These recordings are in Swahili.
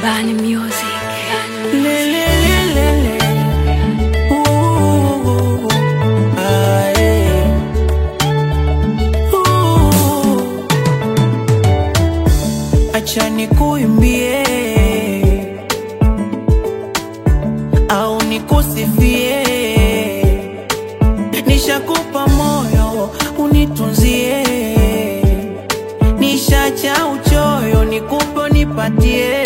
Bani Music. Le, le, le, le, le. Ooh, ah, eh. Ooh. Acha nikuimbie au nikusifie, nishakupa moyo unitunzie, nishacha uchoyo nikupe nipatie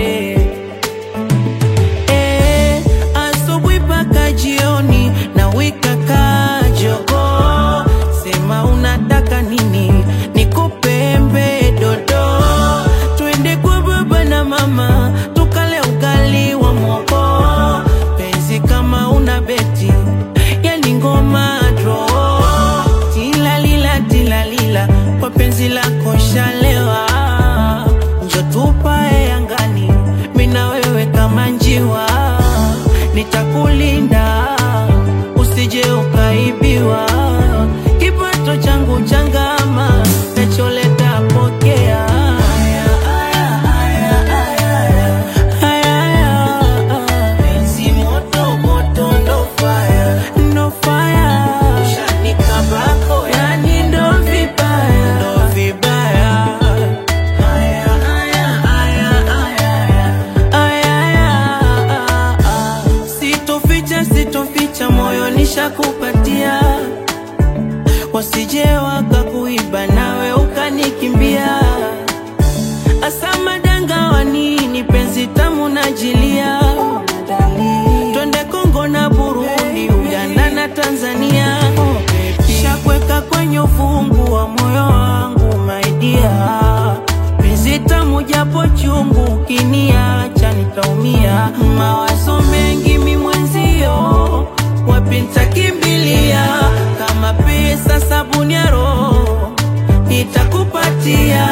Eh, asubuhi mpaka jioni na wika kajogo, sema unataka nini, nikupe embe dodo, twende kwa baba na mama tukale ugali wa mogo, penzi kama una beti yani ngoma dro, tilalila tilalila, kwa penzi lako shalewa, njo tupae angani, mina wewe kama njiwa, nitakulinda usije ukaibiwa, kipato changu changama, nacholeta pokea. Aya, aya, aya, aya, aya. Aya, aya, penzi moto, moto, ndo fire, ndo fire. Ushanikabako, yani ndo vibaya, ndo vibaya. Aya, aya, aya, aya, aya. Aya, sitoficha sitoficha moyo nishakupatia wasije wakakuiba nawe ukanikimbia asa madanga wa nini penzi tamu najilia twende Kongo na Burundi Uganda na Tanzania shakweka kwenye ufungu wa moyo wangu maidia penzi tamu japo chungu ukiniacha nitaumia mawazo mengi mi mwenzio wapi nitakimbilia kama pesa sabuni ya roho nitakupatia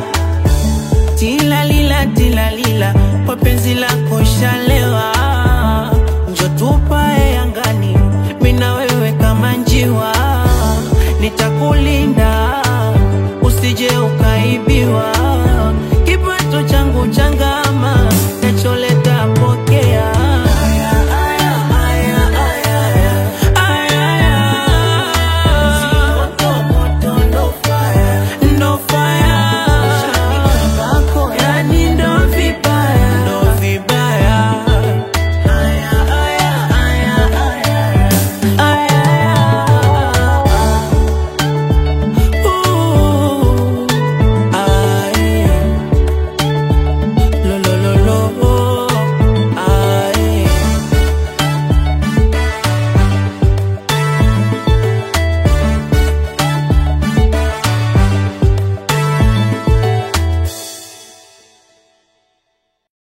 tilalila tilalila kwa penzi lako shalewa njo tupae angani mina wewe kama njiwa nitakulinda